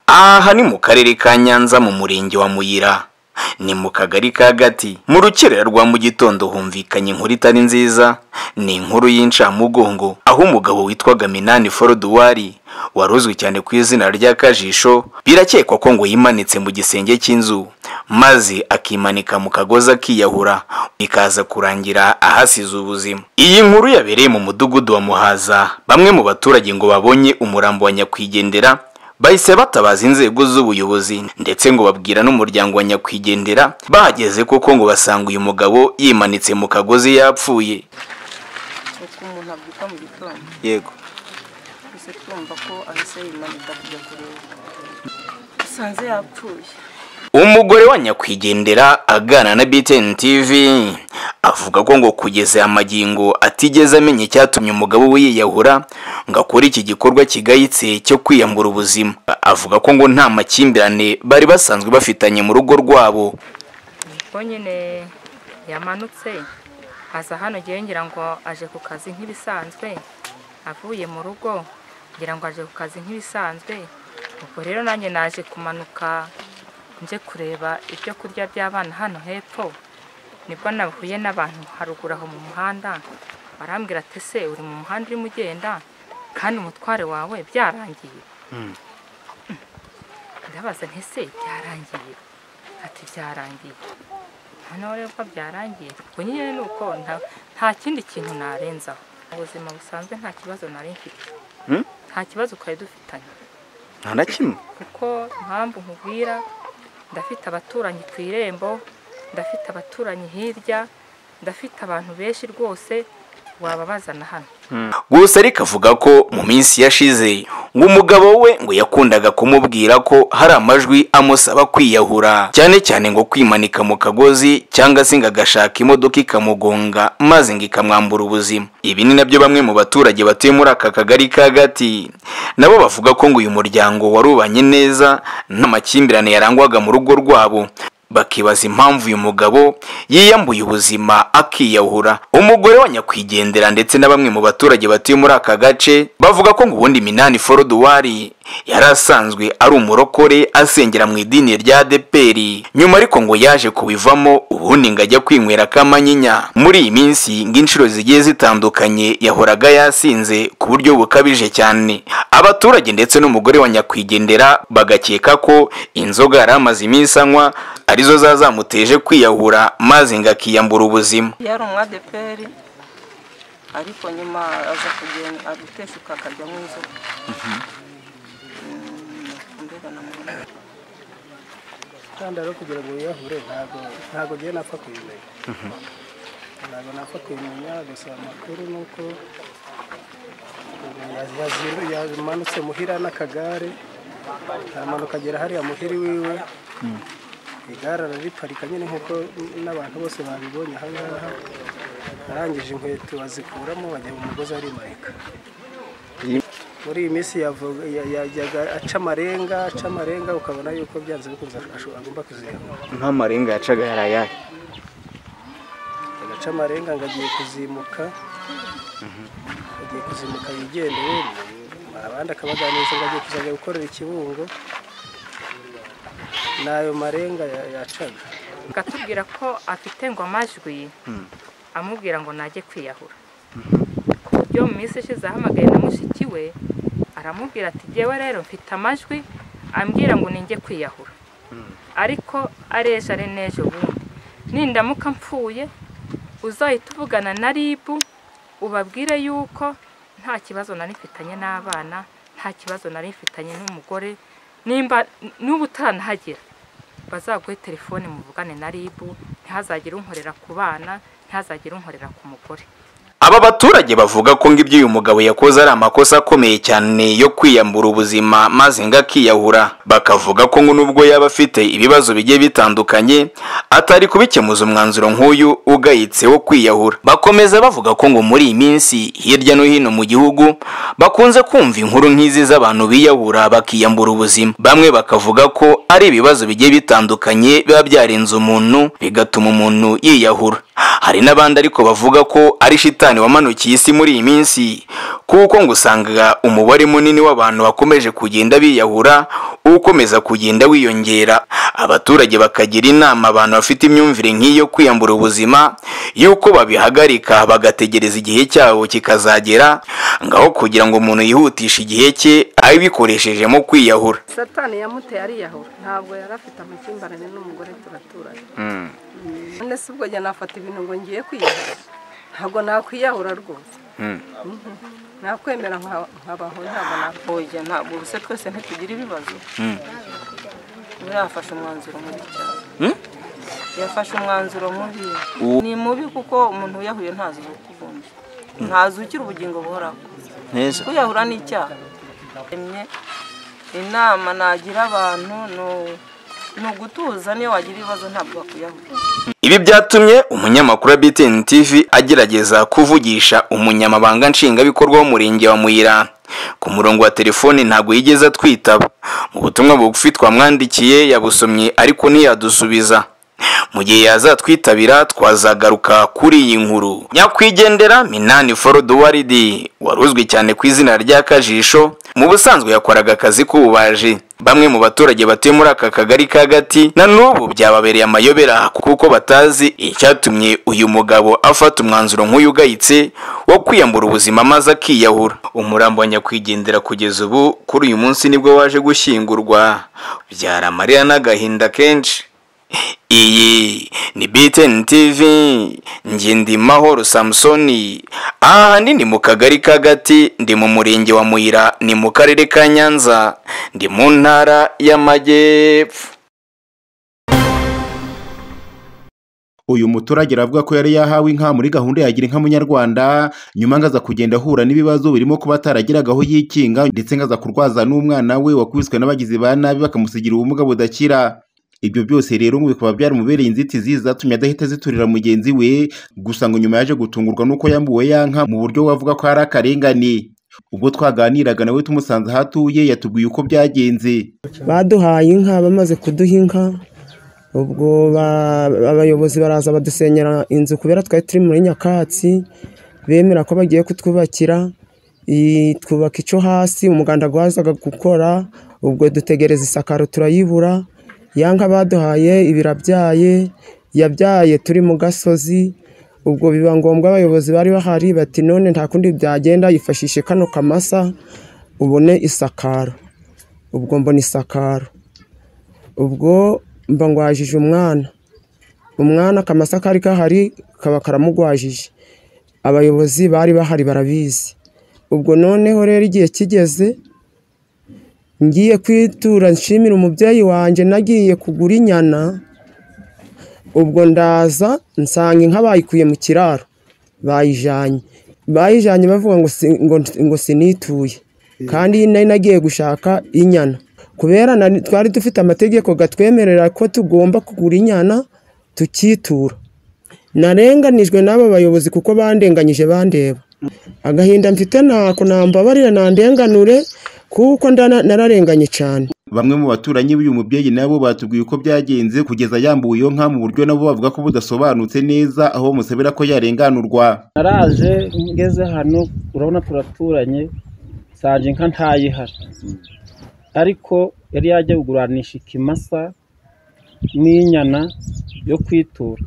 aha ni mu karere ka nyanza mu murenge wa muyira ni mu kagari ka gati mu rukerera rwa mu gitondo humvikanye inkuru itari nziza ni inkuru y'incamugongo aho umugabo witwaga minani foruduwari wari uzwi cyane ku izina ry'akajisho birakekwa ko ngo yimanitse mu gisenge cy'inzu maze akimanika mu kagozi akiyahura ikaza kurangira ahasize ubuzima iyi nkuru yabereye mu mudugudu wa muhaza bamwe mu baturage ngo babonye umurambo wa nyakwigendera bahise batabaza inzego z'ubuyobozi ndetse ngo babwira n'umuryango wa nyakwigendera bahageze koko ngo basanga uyu mugabo yimanitse mu kagozi yapfuye uko umuntu abyuka mu gitondo yego twese twumva ko ahise yimanika kujya kureba dusanze yapfuye umugore wa nyakwigendera aganira na btn tv avuga ko ngo kugeza aya magingo atigeze amenya icyatumye umugabo we yiyahura ngo akore iki gikorwa kigayitse cyo kwiyambura ubuzima avuga ko ngo nta makimbirane bari basanzwe bafitanye mu rugo rwabo ubwo nyine yamanutse aza hano ngewe ngira ngo aje ku kazi nk'ibisanzwe avuye mu rugo ngira ngo aje ku kazi nk'ibisanzwe ubwo rero nanjye naje kumanuka nje kureba ibyo kurya by'abana hano hepfo nibwo nahuye n'abantu haruguru aho mu muhanda barambwira ati ese uri mu muhanda urimo ugenda kandi umutware wawe byarangiye ndabaza nti ese byarangiye ati byarangiye hano rero ko byarangiye ubwo nyine ni uko nta- nta kindi kintu narenzaho mu buzima busanzwe nta kibazo nari mfite Hmm? nta kibazo twari dufitanye nta na kimwe kuko impamvu nkubwira ndafite abaturanyi ku irembo ndafite abaturanyi hirya ndafite abantu benshi rwose wababazana hano gusa ariko avuga ko mu minsi yashize ngo umugabo we ngo yakundaga kumubwira ko hari amajwi amusaba kwiyahura cyane cyane ngo kwimanika mu kagozi cyangwa se ngo agashaka imodoka ikamugonga maze ngo ikamwambura ubuzima ibi ni nabyo bamwe mu baturage batuye muri aka kagari ka gati nabo bavuga ko ngo uyu muryango warubanye neza nta makimbirane yarangwaga mu rugo rwabo bakibaza impamvu uyu mugabo yiyambuye ubuzima akiyahura umugore wa nyakwigendera ndetse na bamwe mu baturage batuye muri aka gace bavuga ko ngo ubundi minani foruduwari yari asanzwe ari umurokore asengera mu idini rya deperi nyuma ariko ngo yaje kubivamo ubundi ngo ajya kwinywera kamanyinya muri iyi minsi ngo inshuro zigiye zitandukanye yahoraga yasinze ku buryo bukabije cyane abaturage ndetse n'umugore wa nyakwigendera bagakeka ko inzoga yari amaze iminsi anywa arizo zazamuteje kwiyahura maze ngo akiyambura ubuzima yari umwadeperi ariko nyuma aza kugenda aguteshuka akajya nk'inzoka mbega namubona kandi rero kugira ngo wiyahure ntabwo ntabwo ngewe napfa kubimenya ntabwo napfa kubimenya gusa amakuru ni uko ubu yazi- yazi- yamanutse muhira n'akagare aramanuka agera hariya muhiri wiwe igare arariparika nyine nk'uko n'abantu bose babibonye aha ngaha arangije inkweto azikuramo bajya mu mugozi arimarika muri iyi minsi yavuga- ya- yajyaga aca amarenga aca amarenga ukabona yuko byanze bikunze asho- agomba kuzihamura nk'amarenga yacaga yari ayahe agaca amarenga ngo agiye kuzimuka agiye kuzimuka yigendeye abandi akabaganiriza ngo agiye kuzajya gukorera ikibungo ni ayo marenga ya- yacaga akatubwira ko afite ngo amajwi amubwira ngo najye kwiyahura ku buryo mu minsi ishize ahamagaye na mushiki we aramubwira ati jyewe rero mfite amajwi ambwira ngo ninjye kwiyahura ariko areje ari n'ejo bundi nindamuka mpfuye uzahita uvugana na ribu ubabwire yuko nta kibazo nari mfitanye n'abana nta kibazo nari mfitanye n'umugore nimba n'ubu utaranahagera bazaguhe telefone muvugane na ribu ntihazagire unkorera ku bana ntihazagire unkorera ku mugore aba baturage bavuga ko ngo ibyo uyu mugabo yakoze ari amakosa akomeye cyane yo kwiyambura ubuzima maze ngo akiyahura bakavuga ko ngo nubwo yaba afite ibibazo bigiye bitandukanye atari kubikemuza umwanzuro nk'uyu ugayitse wo kwiyahura bakomeza bavuga ko ngo muri iyi minsi hirya no hino mu gihugu bakunze kumva inkuru nk'izi z'abantu biyahura bakiyambura ubuzima bamwe bakavuga ko ari ibibazo bigiye bitandukanye biba byarenze umuntu bigatuma umuntu yiyahura hari n'abandi ariko bavuga ko ari shitani wamanukiye isi muri iyi minsi kuko ngo usanga umubare munini w'abantu wakomeje kugenda biyahura ukomeza kugenda wiyongera abaturage bakagira inama abantu bafite imyumvire nk'iyo kwiyambura ubuzima y'uko babihagarika bagategereza igihe cyabo kikazagera ngaho kugira ngo umuntu yihutishe igihe cye abikoreshejemo kwiyahura satani yamuteye ariyahura ntabwo yari afite amakimbirane n'umugore turaturanye none se ubwo njye nafata ibintu ngo ngiye kwiyahura ntabwo nakwiyahura rwose nakwemera nkabaho ntabwo nakoye ntabwo ubu se twese ntitugira ibibazo ubu yafashe umwanzuro mubi cyane Mm. yafashe umwanzuro mubi U- ni mubi kuko umuntu wiyahuye ntazi ukubundi ntazi ukira ubugingo buhoraho neza kwiyahura ni icyaha Emye, inama nagira abantu ni- ni ugutuza niyo wagira ibibazo ntabwo bakwiyahura Ibi byatumye umunyamakuru wa BTN TV agerageza kuvugisha umunyamabanga nshingwabikorwa w'umurenge wa Muyira. Ku murongo wa telefoni ntabwo yigeze atwitaba. Mu butumwa bugufi twamwandikiye yabusomye ariko ntiyadusubiza. Mu gihe yazatwitabira twazagaruka kuri iyi nkuru. Nyakwigendera Minani Forodwaridi wari uzwi cyane ku izina rya Kajisho mu busanzwe yakoraga akazi k'ububaji. Bamwe mu baturage batuye muri aka kagari ka gati na n'ubu byababereye amayobera kuko batazi icyatumye uyu mugabo afata umwanzuro nk'uyu ugayitse wo kwiyambura ubuzima maze akiyahura umurambo wa nyakwigendera kugeza ubu kuri uyu munsi nibwo waje gushyingurwa byari amarira n'agahinda kenshi iyi ni BTN TV njye ndi Mahoro Samsoni aha handi ni mu kagari ka gati ndi mu murenge wa Muyira ni mu karere ka Nyanza ndi mu ntara y'Amajyepfo uyu muturage aravuga ko yari yahawe inka muri gahunda ya gira inka munyarwanda nyuma ngo aza kugenda ahura n'ibibazo birimo kuba ataragiraga aho yikinga ndetse ngo aza kurwaza n'umwana we wakubiswe n'abagizi ba nabi bakamusigira ubumuga budakira ibyo byose rero ngo bikaba byaramubereye inzitizi zatumye adahita ziturira mugenzi we gusa ngo nyuma yaje gutungurwa n'uko yambuwe ya nka mu buryo wavuga ko ari akarengane ubwo twaganiraga nawe tumusanze aho atuye yatubwiye uko byagenze baduhaye inka bamaze kuduha inka ubwo ba- abayobozi baraza badusenyera inzu kubera twari turi muri nyakatsi bemera ko bagiye kutwubakira i- twubaka icyo hasi umuganda wazaga gukora ubwo dutegereza isakaro turayibura ya nka baduhaye ibirabyaye yabyaye turi mu gasozi ubwo biba ngombwa abayobozi bari bahari bati none nta kundi byagenda yifashishe kano kamasa ubone isakaro ubwo mbona isakaro ubwo mba ngwajije umwana umwana akamasa kari kahari kaba karamugwajije abayobozi bari bahari barabizi ubwo noneho rero igihe kigeze ngiye kwitura nshimira umubyeyi wanjye nagiye kugura inyana ubwo ndaza nsanga inka bayikuye mu kiraro bayijanye bayijanye bavuga ngo si- ngo- ngo sinituye kandi nari nagiye gushaka inyana kubera nari- twari dufite amategeko gatwemerera ko tugomba kugura inyana tukitura narenganijwe n'aba bayobozi kuko bandenganyije bandeba agahinda mfite ntako nambabarira nandenganure kuko ndana- nararenganye cyane Bamwe mu baturanyi b'uyu mubyeyi nabo batubwiye uko byagenze kugeza yambuwe iyo nka mu buryo nabo bavuga ko budasobanutse neza aho bamusabira ko yarenganurwa. naraje ngeze hano urabona turaturanye nsanje inka ntayihara ariko yari yajya kuguranisha ikimasa n'inyana yo kwitura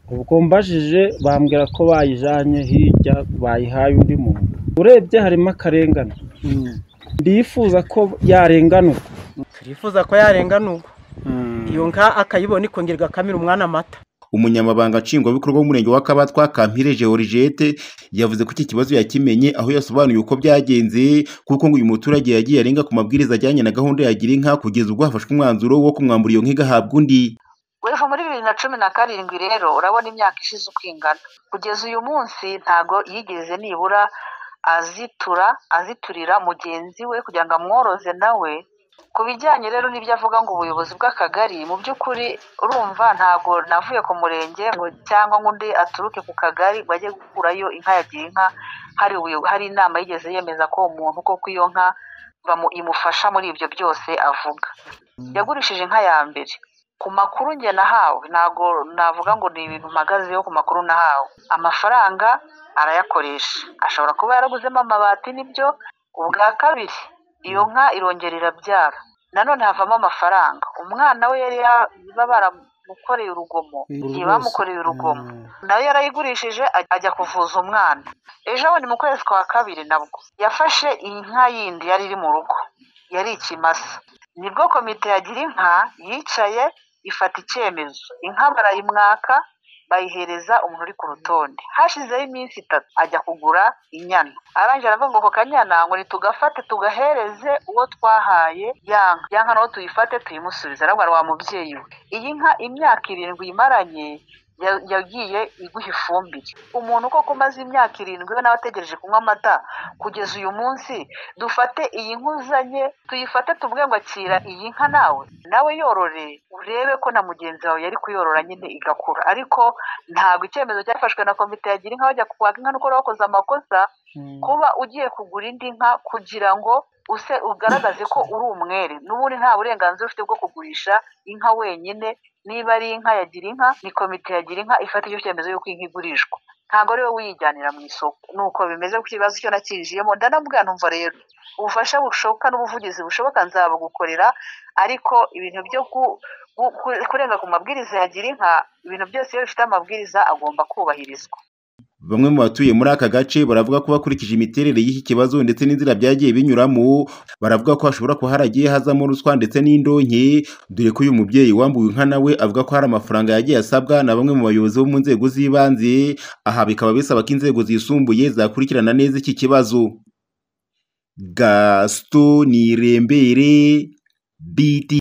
ubwo mbajije bambwira ko bayijanye hirya bayihaye undi muntu urebye harimo akarengane ndifuza ko yarenganurwa turifuza ko yarenganurwa iyo nka akayibona ikongera igakamira umwana amata Umunyamabanga nshingwabikorwa w'umurenge wa Kabatwa Kampire Georgette yavuze ko iki kibazo yakimenye aho yasobanuye uko byagenze kuko ngo uyu muturage yagiye arenga ku mabwiriza ajyanye na gahunda ya gira inka kugeza ubwo hafashwe umwanzuro wo kumwambura iyo nka igahabwa undi. weho muri bibiri na cumi na karindwi rero urabona imyaka ishize uko ingana kugeza uyu munsi ntago yigeze nibura azitura aziturira mugenzi we kugira ngo amworoze nawe ku bijyanye rero n'ibyo avuga ngo ubuyobozi bw'akagari mu by'ukuri urumva ntago navuye ku murenge ngo cyangwa ngo undi aturuke ku kagari ngo ajye gukurayo inka yagira inka hari ubuyo- hari inama yigeze yemeza ko umuntu koko iyo nka bamu- imufasha muri ibyo byose avuga yagurishije inka ya mbere ku makuru njye nahawe ntabwo navuga ngo ni ibintu mpagazeho ku makuru nahawe amafaranga arayakoresha ashobora kuba yaraguzemo amabati n'ibyo ubwa kabiri iyo nka irongera irabyara nanone havamo amafaranga umwana we yari baba baramukoreye urugomo igihe bamukoreye urugomo nawe yarayigurishije ajya kuvuza umwana ejo bundi mu kwezi kwa kabiri nabwo yafashe iyi nka yindi yari iri mu rugo yari ikimasa nibwo komite yagira inka yicaye ifata icyemezo inka barayimwaka bayihereza umuntu uri ku rutonde hashizeho iminsi itatu ajya kugura inyana arangije aravuga ngo ako kanyana ngo nitugafate tugahereze uwo twahaye ya nka ya nka nawe tuyifate tuyimusubize arabwira wa mubyeyi we iyi nka imyaka irindwi imaranye ya- yagiye iguha ifumbire umuntu koko umaze imyaka irindwi we nawe ategereje kunywa amata kugeza uyu munsi dufate iyi nka uzanye tuyifate tubwe ngo akira iyi nka nawe nawe yorore urebe ko na mugenzi wawe yari kuyorora nyine igakura ariko ntabwo icyemezo cyafashwe na komite yagira inka bajya kwaka inka nuko wakoze amakosa kuba ugiye kugura indi nka kugira ngo use ugaragaze ko uri umwere n'ubundi nta burenganzira ufite bwo kugurisha inka wenyine niba ari inka yagira inka ni komite yagira inka ifata icyo cyemezo y'uko inka igurishwa ntabwo ari wowe uyijyanira mu isoko ni uko bimeze ku kibazo cyo nakinjiyemo ndanabwira numva rero ubufasha bushoboka n'ubuvugizi bushoboka nzabugukorera ariko ibintu byo ku- ku- ku- kurenga ku mabwiriza yagira inka ibintu byose iyo bifite amabwiriza agomba kubahirizwa Bamwe mu batuye muri aka gace baravuga ko bakurikije imiterere y'iki kibazo ndetse n'inzira byagiye binyuramo baravuga ko hashobora kuba haragiye hazamo ruswa ndetse n'indonke dore ko uyu mubyeyi wambuwe inka nawe avuga ko hari amafaranga yagiye asabwa na bamwe mu bayobozi bo mu nzego z'ibanze aha bikaba bisaba ko inzego zisumbuye zakurikirana neza iki kibazo Gaston Nirembere BT